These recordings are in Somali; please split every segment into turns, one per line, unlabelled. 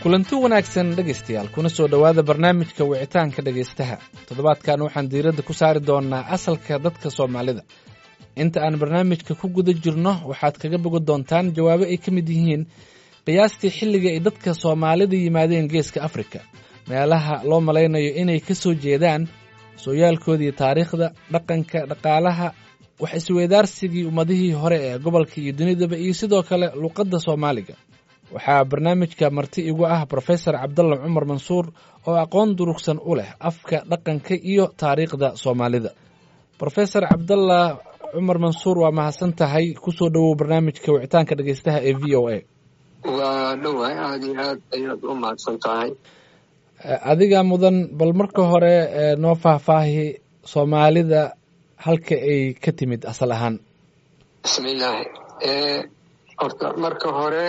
kulanti wanaagsan dhegaystayaal kuna soo dhowaada barnaamijka wicitaanka dhegaystaha toddobaadkan waxaan diiradda ku saari doonnaa asalka dadka soomaalida inta aan barnaamijka ku guda jirno waxaad kaga bogi doontaan jawaabo ay ka mid yihiin qiyaastii xilliga ay dadka soomaalida yimaadeen geeska afrika meelaha loo malaynayo inay ka soo jeedaan sooyaalkoodii taariikhda dhaqanka dhaqaalaha wax isweydaarsigii ummadihii hore ee gobolka iyo dunidaba iyo sidoo kale luuqadda soomaaliga waxaa barnaamijka marti igu ah brofesor cabdalla cumar mansuur oo aqoon durugsan u leh afka dhaqanka iyo taariikhda soomaalida brofesor cabdalla cumar mansuur waa mahadsan tahay kusoo dhowow barnaamijka wicitaanka dhegeystaha ee v o a
waa dhowahay aada iyo aad ayaad u mahadsan tahay
adiga mudan bal marka hore noo faahfaahi soomaalida halka ay ka timid asal ahaan
bismillaahi horta marka hore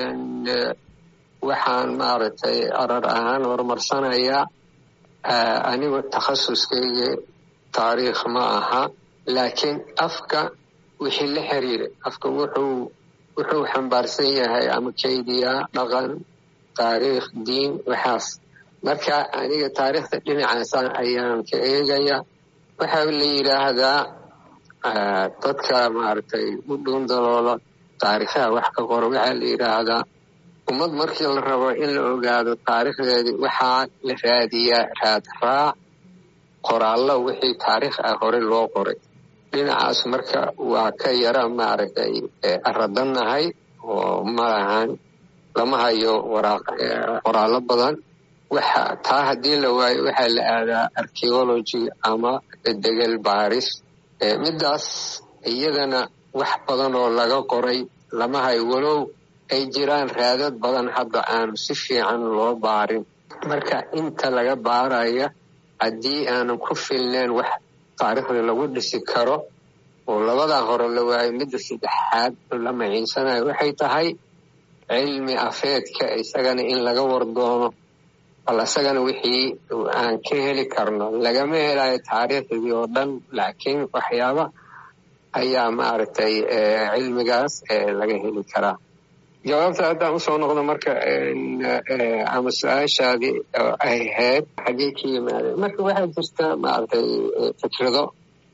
waxaan maaragtay arar ahaan horumarsanayaa anigu takhasuskayga taariikh ma aha laakiin afka wixii la xiriira afka wuxuu wuxuu xambaarsan yahay ama kaydiyaa dhaqan taariikh diin waxaas marka aniga taariikhda dhinacaasa ayaan ka eegaya waxaa la yidhaahdaa dadka maaragtay u dhuun daloola taariikhaha wax ka qoro waxaa la yidhaahdaa ummad markii la rabo in la ogaado taariikhdeedii waxaa la raadiyaa raad raac qoraallo wixii taariikh ah hore loo qoray dhinacaas marka waa ka yara maaragtay aradannahay oo malahan lama hayo qoraallo badan waxa taa haddii la waayo waxaa la aadaa archeology ama degel baaris middaas iyadana wax badan oo laga qoray lama hayo walow ay jiraan raadad badan hadda aanu si fiican loo baarin marka inta laga baaraya haddii aanan ku filnayn wax taariikhda lagu dhisi karo oo labadaa hore la waayo midda saddexaad la maciinsanayo waxay tahay cilmi afeedka isagana in laga wardoono bal isagana wixii aan ka heli karno lagama helayo taariikhdii oo dhan laakiin waxyaaba ayaa maaragtay cilmigaas laga heli karaa jawaabta haddaan usoo noqdo marka ama su-aashaadii ay ahayd xaggey ka yimaadeen marka waxaa jirta maaragtay fikrado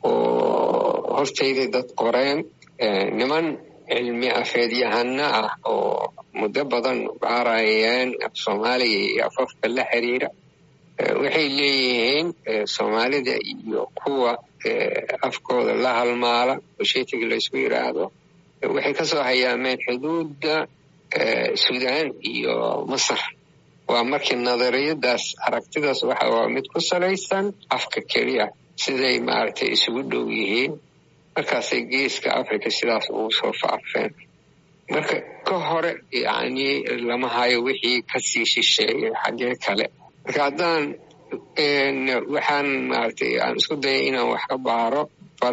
oo hortayday dad qoreen niman cilmi afeedyahano ah oo muddo badan baarayeen af soomaaliga iyo afafka la xiriira waxay leeyihiin soomaalida iyo kuwa afkooda la halmaala oshetiga laysku yidhaahdo waxay kasoo hayaameen xuduudda suudaan iyo masar waa markii nadariyadaas aragtidaas waxa waa mid ku salaysan afka keliya siday maaragtay isugu dhow yihiin markaasay geeska africa sidaas ugu soo faafeen marka ka hore yani lama hayo wixii kasii shisheeyay xaggee kale marka haddaan waxaan maaragtay aan isku dayay inaan wax ka baaro bal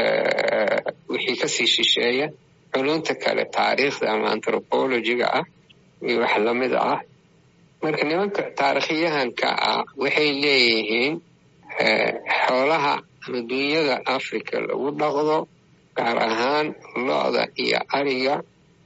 wixii kasii shisheeya culunta kale taariikhda ama anthropologiga ah iyo wax lamid ah marka nimanka taarikhyahanka ah waxay leeyihiin xoolaha ama dunyada africa lagu dhaqdo gaar ahaan lo-da iyo ariga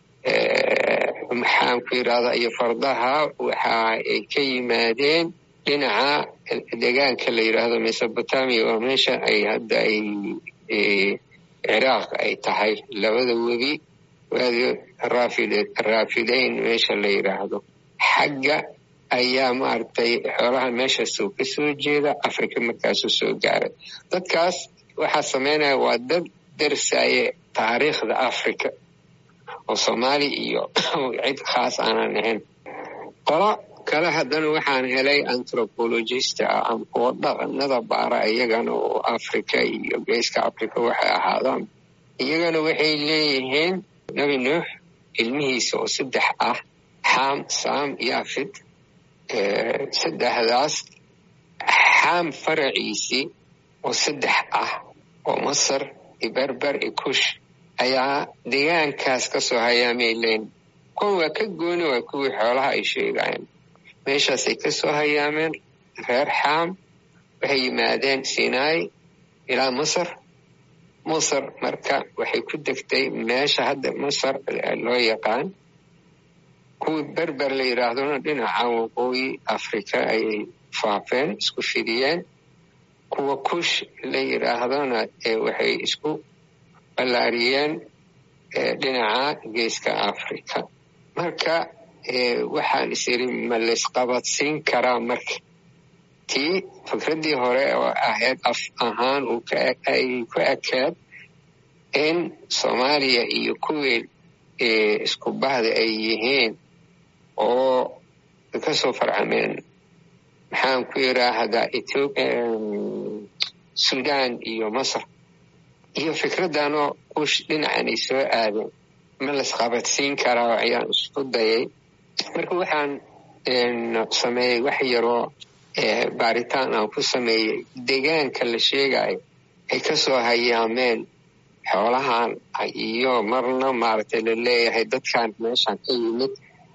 maxaan ku yidhahda iyo fardaha waxa ay ka yimaadeen dhinaca deegaanka la yidhaahdo mesobotamia waa meesha ay hadda ay ciraaq ay tahay labada webi waadi raafideyn meesha la yidhaahdo xagga ayaa maaragtay xoolaha meeshaasuu ka soo jeeda africa markaasuu soo gaaray dadkaas waxaa samaynaya waa dad darsaye taariikhda africa oo soomaali iyo cid khaas aanan ahayn qolo kale haddana waxaan helay anthropologista ah ama kuwo dhaqanada baara iyagana oo africa iyo geeska africa waxay ahaadaan iyagana waxay leeyihiin nebi nuux ilmihiisa oo saddex ah xam sam yafid saddexdaas xaam faraciisii oo saddex ah oo masar iyo berber iyo kush ayaa deegaankaas ka soo hayaamay leyn kuwan waa ka gooni waa kuwii xoolaha ay sheegayeen meeshaasay ka soo hayaameen reer xaam waxay yimaadeen sinai ilaa masar masar marka waxay ku degtay meesha hadda masar loo yaqaan kuwii berber la yidhaahdona dhinaca waqooyi africa ayay faafeen isku fidiyeen kuwa kush la yidhaahdona waxay isku ballaariyeen dhinaca geeska africa marka waxaan is iri ma laysqabadsiin karaa marka tii fikraddii hore oo ahayd af ahaan ay ku ekeed in soomaaliya iyo kuwii isku bahda ay yihiin oo kasoo farcameen maxaan ku yidhaahdaa sudan iyo masar iyo fikraddanoo kush dhinacan ay soo aadeen ma laysqabadsiin karaa ayaan isku dayay marka waxaan sameeyey wax yaroo baaritaan aan ku sameeyey deegaanka la sheegayo ay kasoo hayaameen xoolahan iyo marna maaragtay la leeyahay dadkan meeshan ka yimid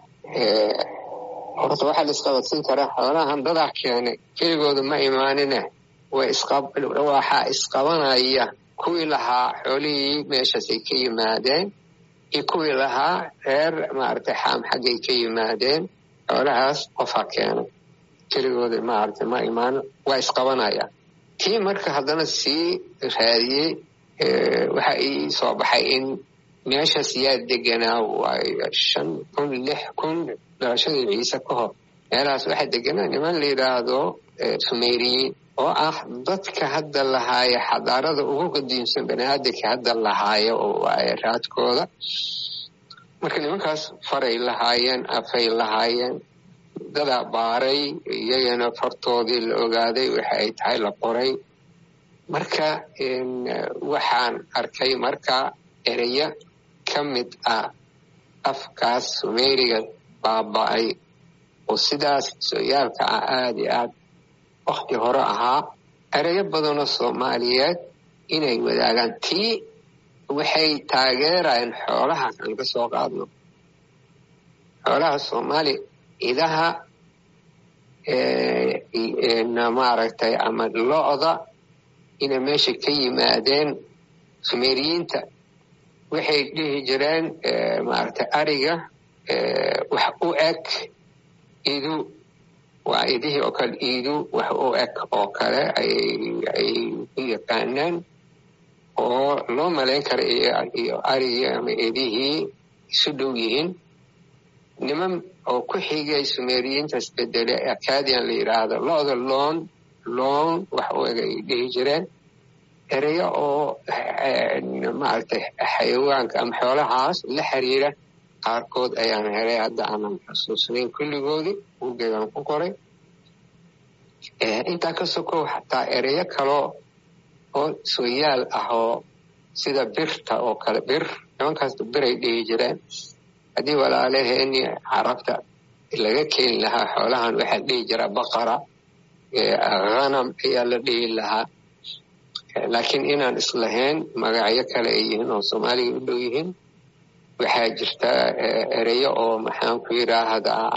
horta waxaa la isqabadsiin karaa xoolahan dadaa keenay keligooda ma imaanine waxaa isqabanaya kuwii lahaa xoolihii meeshaasay ka yimaadeen iyo kuwii lahaa reer maaragtay xaam xaggay ka yimaadeen xoolahaas qofaa keenay keligooda maaragtay ma imaano waa isqabanaya kii marka haddana sii raadiyey waxa ii soo baxay in meeshaas yaa deganaa waayo shan kun lix kun dhalashadii ciise ka hor meelahaas waxaa deganaa niman la yidhaahdo sumeyriyiin oo ah dadka hadda lahaaya xadaarada ugu qadiimsan baniaadanka hadda lahaaya oo waaye raadkooda marka nimankaas faray lahaayeen afay lahaayeen dadaa baaray iyagana fartoodii la ogaaday waxa ay tahay la qoray marka waxaan arkay marka ereya ka mid ah afkaas sumeyriga baaba-ay oo sidaas sooyaalka ah aada iyo aad wakti hore ahaa ereyo badanoo soomaaliyeed inay wadaagaan tii waxay taageerayeen xoolaha aan ka soo qaadno xoolaha soomaaliya idaha maaragtay ama lo-da inay meesha ka yimaadeen sumeriyiinta waxay dhihi jireen maaragtay ariga wax u eg idu waa idihii oo kale iidu wax u eg oo kale ay u yaqaanaan oo loo malayn kara iyo arigii ama idihii isu dhow yihiin niman oo ku xigay sumeriyiintaas bedele acadian la yidhaahdo lo-da loon loon wax u eg ay dhihi jireen ereyo oo maaragtay xayawaanka ama xoolahaas la xiriira qaarkood ayaan helay hadda aanan xusuusnayn kulligoodii buuggeedan ku qoray intaa ka sokow xataa ereyo kaloo oo sooyaal ah oo sida birta oo kale bir nimankaas biray dhihi jireen haddii walaalaheeni carabta laga keeni lahaa xoolahan waxaa dhihi jira baqara hanam ayaa la dhihi lahaa laakiin inaan islahayn magacyo kale ay yihiin oo soomaaliga u dhow yihiin waxaa jirta ereyo oo maxaan ku yidhaahdaa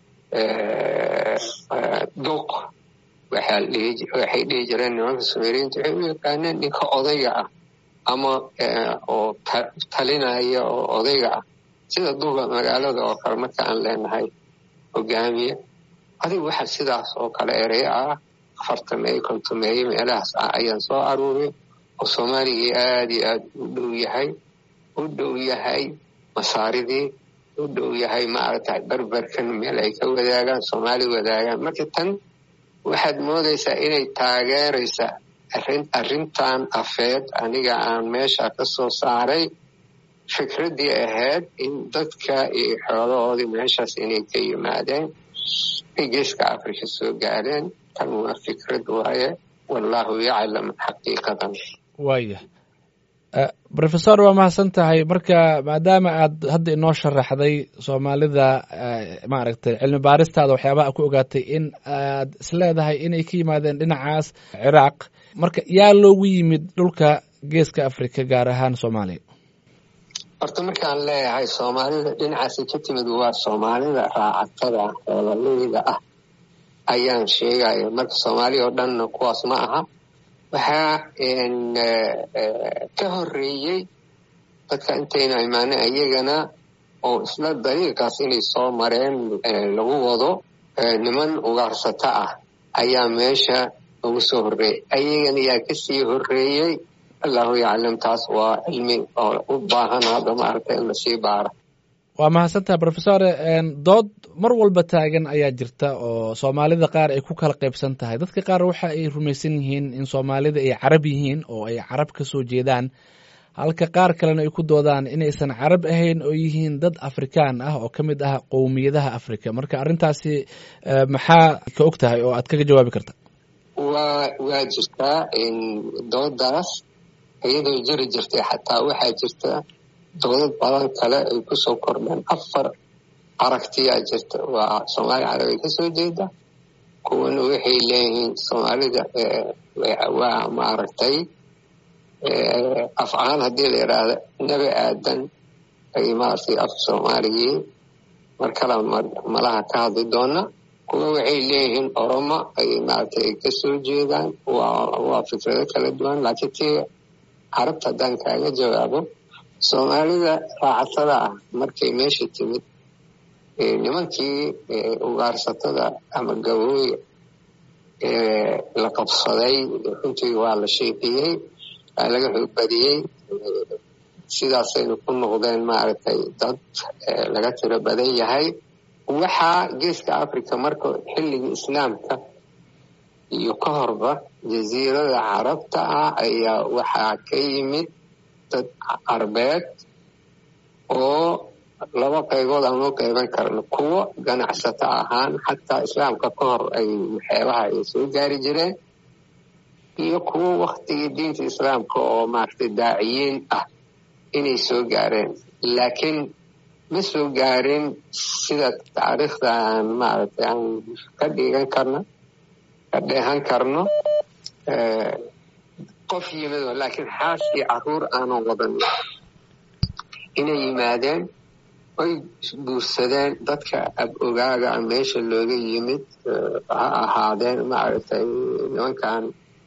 duq waxay dhihi jireen nimanka sumeriyiinta waxay u yaqaaneen ninka odayga ah ama oo talinaya oo odayga ah sida duuba magaalada oo kale marka aan leenahay hogaamiye adigu waxa sidaas oo kale ereyo ah afartameeye kontomeeye meelahaas ah ayaan soo aruuray oo soomaaligii aada iyo aad u dhow yahay u dhow yahay masaaridii u dhow yahay maaragtay berberkan meel ay ka wadaagaan soomaali wadaagaan marka tan waxaad moodaysaa inay taageeraysa arrintan afeed aniga aan meesha ka soo saaray fikraddii ahayd in dadka iyo xoolahoodii meeshaas inay ka yimaadeen ay geeska afrika soo gaareen tan waa fikrad waaye wallahu yaclam xaqiiqadan
waaya rofesor waa mahadsan tahay marka maadaama aad hadda inoo sharaxday soomaalida maaragtay cilmi baaristaada waxyaabaha ku ogaatay in aad isleedahay inay ka yimaadeen dhinacaas ciraaq marka yaa loogu yimid dhulka geeska africa gaar ahaan soomaaliya
horta markaan leeyahay soomaalida dhinacaasi ka timid waa soomaalida raacatada xoolaleyda ah ayaan sheegaya marka soomaaliya oo dhanna kuwaas ma aha waxaa ka horeeyey dadka intayna imaanin iyagana oo isla dariiqaas inay soo mareen lagu wado niman ugaarsato ah ayaa meesha ugu soo horreeyey ayagan yaa kasii horreeyey allahu yaclam taas waa cilmi oo u baahan hadda maaragta in lasii baaro
waa mahadsantaha rofesore dood mar walba taagan ayaa jirta oo soomaalida qaar ay ku kala qaybsan tahay dadka qaar waxa ay rumaysan yihiin in soomaalida ay carab yihiin oo ay carab ka soo jeedaan halka qaar kalena ay ku doodaan inaysan carab ahayn oo yihiin dad afrikaan ah oo ka mid ah qowmiyadaha africa marka arrintaasi maxaa ka og tahay oo aad kaga jawaabi karta
waa waa jirtaa doodaas iyadoo jiri jirtay xataa waxaa jirta doodad badan kale ay kusoo kordheen afar aragtiyaa jirta waa soomaali carabay kasoo jeeda kuwana waxay leeyihiin soomaalida waa maaragtay af ahaan haddii la yidhaahda nebi aadan ay maaragtay af soomaaligii mar kale malaha ka hadli doona kuwa waxay leeyihiin oromo ay maaragtay ay kasoo jeedaan waa fikrado kala duwan laakiin tii carabta haddaan kaaga jawaabo soomaalida raacatada ah markay meesha timid nimankii ugaarsatada ama gabooya la qabsaday runtii waa la sheeqiyey waa laga xoogbadiyey sidaasaynu ku noqdeen maaragtay dad laga tiro badan yahay waxaa geeska africa marka xilligii islaamka iyo ka horba jasiirada carabta ah ayaa waxaa ka yimid dad carbeed oo laba qaybood aan loo qayban karno kuwo ganacsato ahaan xataa islaamka ka hor ay waxyaabaha ay soo gaari jireen iyo kuwo waktigii diinta islaamka oo maaragtay daaciyiin ah inay soo gaareen laakiin ma soo gaarin sida taariikhda aan maaragtay aan ka dhigan karno ka dheehan karno qof yimid laakiin xaas iyo caruur aanan wadan inay yimaadeen oy guursadeen dadka ab ogaaga meesha looga yimid ha ahaadeen maaragtay nimankan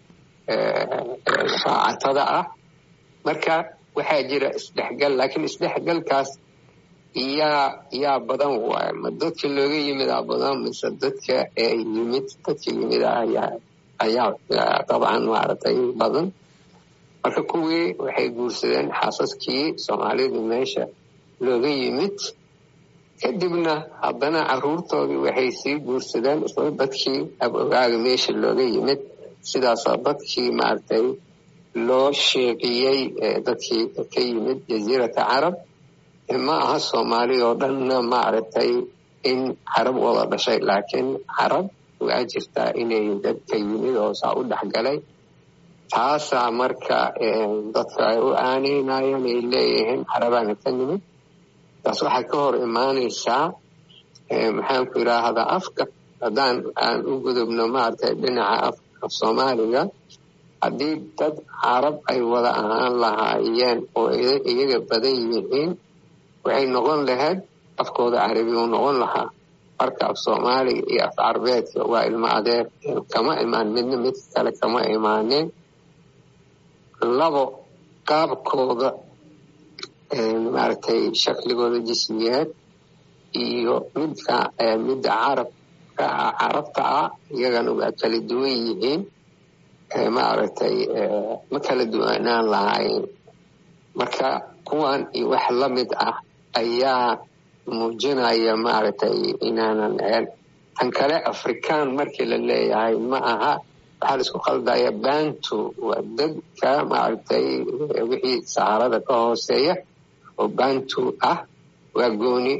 raacatada ah marka waxaa jira isdhexgal laakiin isdhexgalkaas yaa yaa badan waay ma dadka looga yimidaa badan mise dadka yimid dadka yimid ayaa ayaa dabcan maaragtay badan marka kuwii waxay guursadeen xaasaskii soomaalidu meesha looga yimid kadibna haddana caruurtoodii waxay sii guursadeen isla dadkii ab ogaaga meesha looga yimid sidaasaa dadkii maaragtay loo sheeqiyey dadkii ka yimid jasiirata carab ma aha soomaali oo dhanna maaragtay in carab wada dhashay laakiin carab waa jirtaa inay dadka yimid oo saa u dhexgalay taasaa marka dadka ay u aaneynayeen ay leeyihiin carabaana ka nimid taas waxay ka hor imaanaysaa maxaanku yidhaahdaa afka haddaan aan u gudubno maaragtay dhinaca af soomaaliga haddii dad carab ay wada ahaan lahaayeen oo iyaga badan yihiin waxay noqon lahayd afkooda carabi u noqon lahaa marka af soomaaliga iyo af carabeedka waa ilmo adeer kama imaan midna midka kale kama imaanin labo qaabkooda maaragtay shakligooda jismiyeed iyo midka midda carabka carabta ah iyagana waa kala duwan yihiin maaragtay ma kala duwanaan lahayn marka kuwan iyo wax la mid ah ayaa muujinaya maaragtay inaanan ahayn tan kale afrikaan markii la leeyahay ma aha waxaa la isku qaldaya bantu waa dadka maaragtay wixii saharada ka hooseeya oo bantu ah waa gooni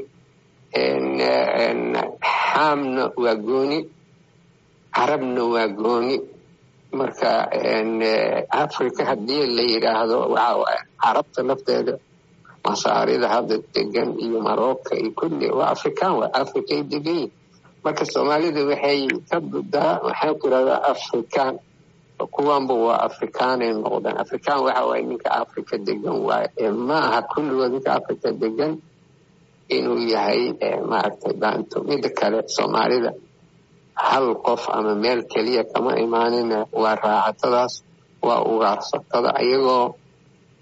xaamna waa gooni carabna waa gooni marka africa haddii la yidhaahdo waxa carabta lafteeda masaarida hadda degan iyo marocco iyo kulli waa afrikaan waa africay degan yihin marka soomaalida waxay ka budaa waxaan ku irahdaa afrikaan kuwanba waa afrikaanay noqdeen afrikaan waxa waaye ninka africa degan waaye ma aha kulligood ninka africa degan inuu yahay maaragtay banto mida kale soomaalida hal qof ama meel keliya kama imaanina waa raacatadaas waa ugaarsatada ayagoo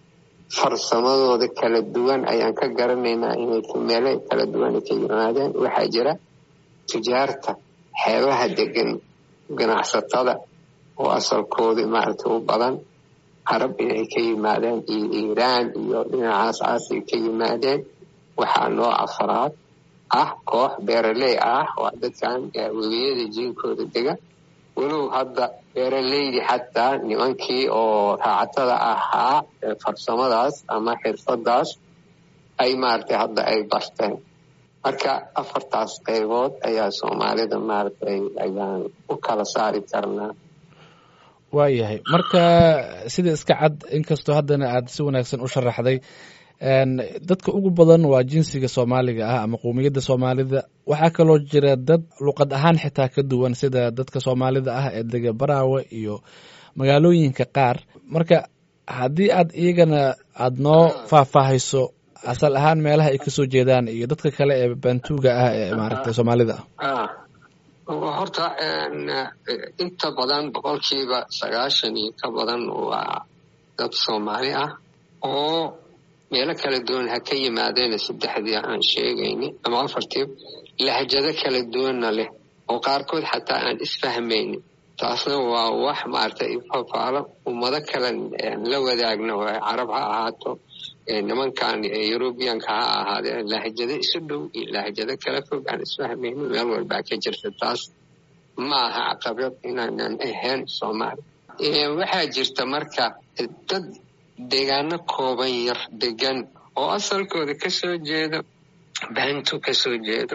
farsamadooda kala duwan ayaan ka garanaynaa inay meelo kala duwan ka yimaadeen waxaa jira tujaarta xeebaha degan ganacsatada oo asalkoodii maaragtay u badan carab inay ka yimaadeen iyo iiraan iyo dhinacaas aasay ka yimaadeen waxaa noo afraad ah koox beeraley ah waa dadkan webiyada jiinkooda dega walow hadda beeraleydi xataa nimankii oo raacatada ahaa farsamadaas ama xirfadaas ay maaragtay hadda ay barteen marka afartaas qaybood ayaa soomaalida maaragtay ayaan u kala saari karnaa
waayahay marka sida iska cad inkastoo haddana aad si wanaagsan u sharaxday dadka ugu badan waa jinsiga soomaaliga ah ama qowmiyadda soomaalida waxaa kaloo jira dad luqad ahaan xitaa ka duwan sida dadka soomaalida ah ee dega baraawe iyo magaalooyinka qaar marka haddii aad iyagana aada noo faahfaahayso asal ahaan meelaha ay kasoo jeedaan iyo dadka kale ee bantuuga ah ee maaragtay soomaalida
ah horta inta badan boqolkiiba sagaashan iyo ka badan waa dad soomaali ah oo meelo kala duwan ha ka yimaadeen saddexdii aan sheegayni ama afartii lahjado kala duwanna leh oo qaarkood xataa aan isfahmaynin taasna waa wax maaragtay ifafaalo ummado kale la wadaagna waa carab ha ahaato nimankan yurubiyanka ha ahaadeen lahjado isu dhow iyo lahjado kala fog aan isfahmaynin meel walbaa ka jirta taas ma aha caqabad inaanan ahayn soomaali waxaa jirta marka dad deegaano kooban yar degan oo asalkooda kasoo jeedo bantu kasoo jeedo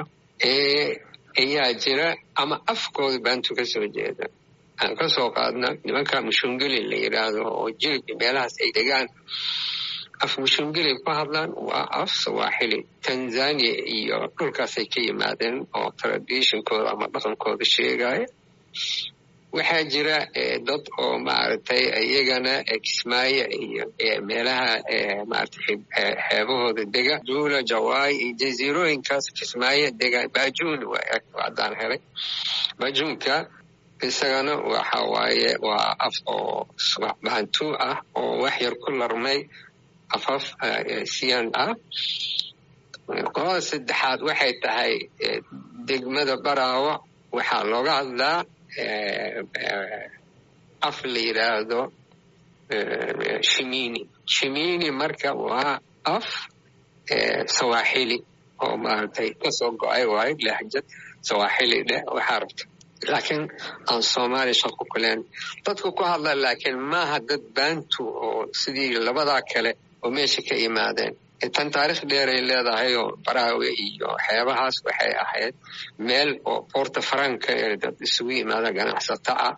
ayaa jira ama afkooda bantu kasoo jeeda aan kasoo qaadna nimanka mushungeli la yidhaahdo oo jilbi meelahaas ay degaan af mushungeli ku hadlaan waa af sawaaxili tanzania iyo dhulkaasay ka yimaadeen oo traditionkooda ama dhaqankooda sheegaya waxaa jira dad oo maaragtay iyagana kismaayo iyo meelaha maaragtay xeebahooda dega duula jawaay iyo jaziirooyinkaas kismaayo dega bajuun haddaan helay bajuunka isagana waxa waaye waa af oo bantu ah oo wax yar ku larmay afaf siyan ah qolada saddexaad waxay tahay degmada baraawo waxaa looga hadlaa af la yidhaahdo shimini shimini marka waa af sawaaxili oo maaragtay kasoo go-ay waayo lahjad sawaaxili dheh waxaa rabta laakiin aan soomaali shaqo kuleen dadku ku hadla laakiin maaha dad bantu oo sidii labadaa kale oo meesha ka imaadeen tan taarikh dheeray leedahay oo baraawe iyo xeebahaas waxay ahayd meel oo boorta faranka ee dad isugu yimaada ganacsato ah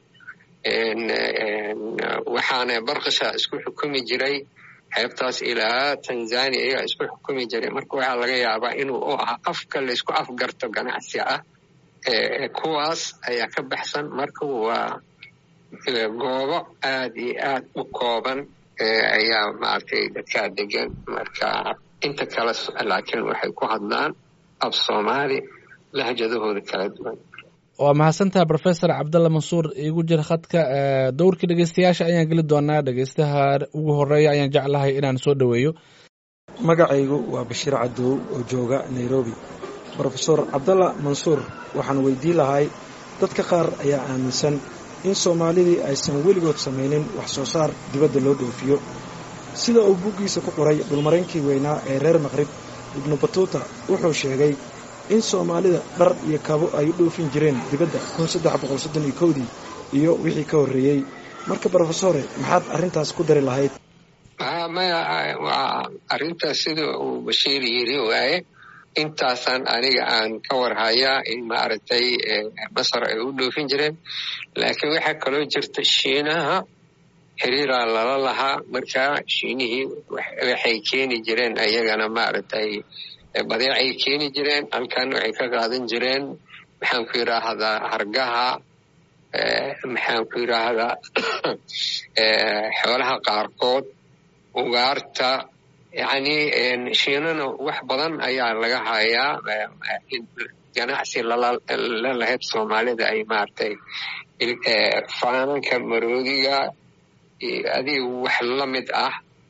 waxaana barkasha isku xukumi jiray xeebtaas ilaa tanzania iyagaa isku xukumi jiray marka waxaa laga yaabaa inuu u ahaa afka laysku afgarto ganacsi ah kuwaas ayaa ka baxsan marka waa goobo aad iyo aad u kooban ayaa maaragtay dadkaa degan marka inta kale laakiin waxay ku hadlaan af soomaali lahjadahooda kala duwan
waa mahadsantaha rofesor cabdalla mansuur iigu jira khadka dowrkii dhegeystayaasha ayaan geli doonaa dhegeystaha ugu horeeya ayaan jeclahay inaan soo dhoweeyo
magacaygu waa bashiir cadow oo jooga nairobi rofesor cabdalla mansuur waxaan weydiin lahay dadka qaar ayaa aaminsan in soomaalidii aysan weligood samaynin wax soo saar dibadda loo dhoofiyo sida uu buggiisa ku qoray dhulmaraynkii weynaa ee reer maqrib ibnu batuuta wuxuu sheegay in soomaalida dhar iyo kabo ay u dhoofin jireen dibadda dii iyo wixii ka horreeyey marka brofesore maxaad arrintaas ku dari lahayd
maya waa arrintaas sida uu bashiir yiri waaye intaasaan aniga aan ka warhayaa in maaragtay masar ay u dhoofin jireen laakiin waxaa kaloo jirta shiinaha xiriiraa lala lahaa marka shiinihii waxay keeni jireen ayagana maaragtay badeecay keeni jireen halkan waxay ka qaadan jireen maxaan ku yidhaahdaa hargaha maxaan ku yidhaahdaa xoolaha qaarkood ugaarta yacni shiinana wax badan ayaa laga hayaa ganacsi la lahayd soomaalida ay maaragtay faananka maroodiga adiga wax la mid ah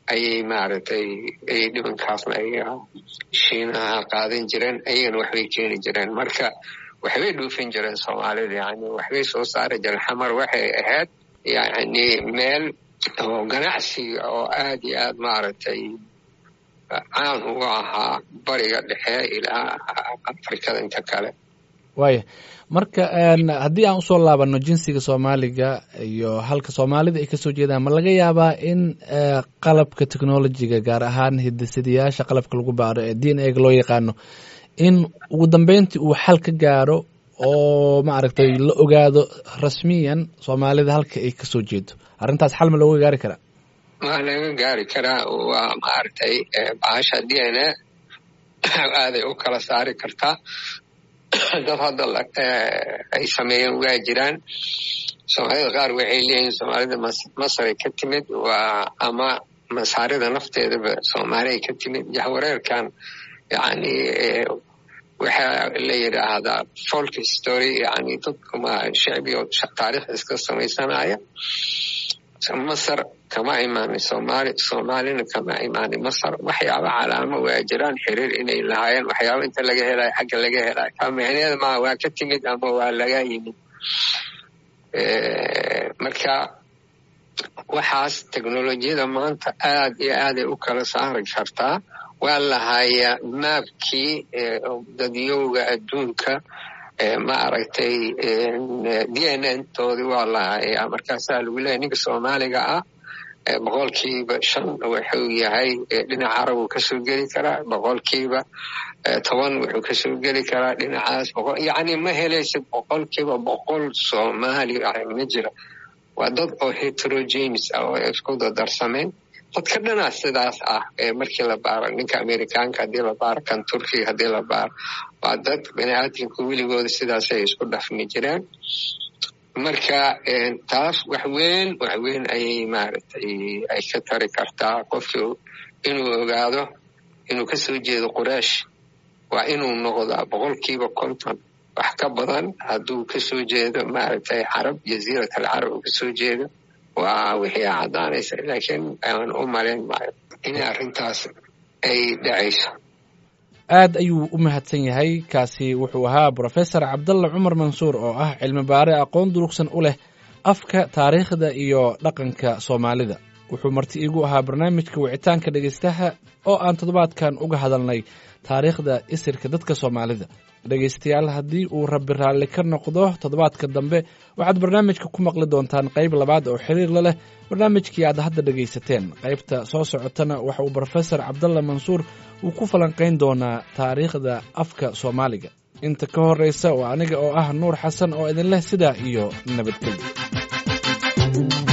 ayay maaragtay ay dhibankaasna ay shiinaha qaadan jireen ayagana waxbay keeni jireen marka waxbay dhuufin jireen soomaalida yani waxbay soo saari jireen xamar waxay ahayd yani meel oo ganacsiga oo aad iyo aad maaragtay caan uga ahaa bariga dhexe ilaa afrikada inta kale
waaya marka haddii aan usoo laabano jinsiga soomaaliga iyo halka soomaalida ay kasoo jeedaan ma laga yaabaa in qalabka technolojiga gaar ahaan hidasidayaasha qalabka lagu baaro ee d n a ga loo yaqaano in ugu dambeyntii uu xal ka gaaro oo maaragtay la ogaado rasmiyan soomaalida halka ay kasoo jeedo arrintaas xal ma looga gaari karaa
waa laga gaari karaa waa maaragtay baasha d n a aaday u kala saari kartaa dad hadda ay sameeyeen waa jiraan soomaalida qaar waxay leeyihin soomaalida masaray ka timid waa ama masaarida nafteedaba soomaaliay ka timid jahwareerkan yani waxaa la yidhaahdaa folk story yani dadkuma shicbigo taariikh iska samaysanaya masar kama imaanin somaali soomaalina kama imaanin masar waxyaaba calaamo waa jiraan xiriir inay lahaayeen waxyaaba inta laga helayo xagga laga helayo ka micneeda maa waa ka timid ama waa laga yimid marka waxaas teknolojiyada maanta aad iyo aaday u kala saari kartaa waa lahayaa maabkii dadyowga adduunka maaragtay d n n toodii waa lahayaa markaasaa lagu leeyahy ninka soomaaliga ah boqolkiiba shan wuxuu yahay dhinaca carabuu kasoo geli karaa boqolkiiba toban wuxuu kasoo geli karaa dhinacaas yani ma helaysid boqolkiiba boqol soomaali ma jira waa dad oo heterogenes ah oo isku dadarsameen dadka dhanaa sidaas ah markii la baaro ninka amerikaanka haddii la baaro kan turkiga haddii la baaro waa dad baniaadamka weligooda sidaasay isku dhafmi jireen marka taas wax weyn wax weyn ayay maaragtay ay ka tari kartaa qofkii inuu ogaado inuu kasoo jeedo quraysh waa inuu noqdaa boqolkiiba konton wax ka badan hadduu kasoo jeedo maaragtay carab jaziirat alcarab uu kasoo jeedo waa wixii caddaanaysa laakiin aan u malayn maayo in arrintaas ay dhacayso
aad ayuu u mahadsan yahay kaasi wuxuu ahaa brofesor cabdalla cumar mansuur oo ah cilmi baare aqoon durugsan u leh afka taariikhda iyo dhaqanka soomaalida wuxuu marti iigu ahaa barnaamijka wicitaanka dhegaystaha oo aan toddobaadkan uga hadalnay taariikhda isirka dadka soomaalida dhegaystayaal haddii uu rabbi raalli ka noqdo toddobaadka dambe waxaad barnaamijka ku maqli doontaan qayb labaad oo xiriir la leh barnaamijkii aad hadda dhegaysateen qaybta soo socotana waxa uu brofesor cabdalla mansuur uu ku falanqayn doonaa taariikhda afka soomaaliga inta ka horraysa waa aniga oo ah nuur xasan oo idin leh sidaa iyo nabadgelyo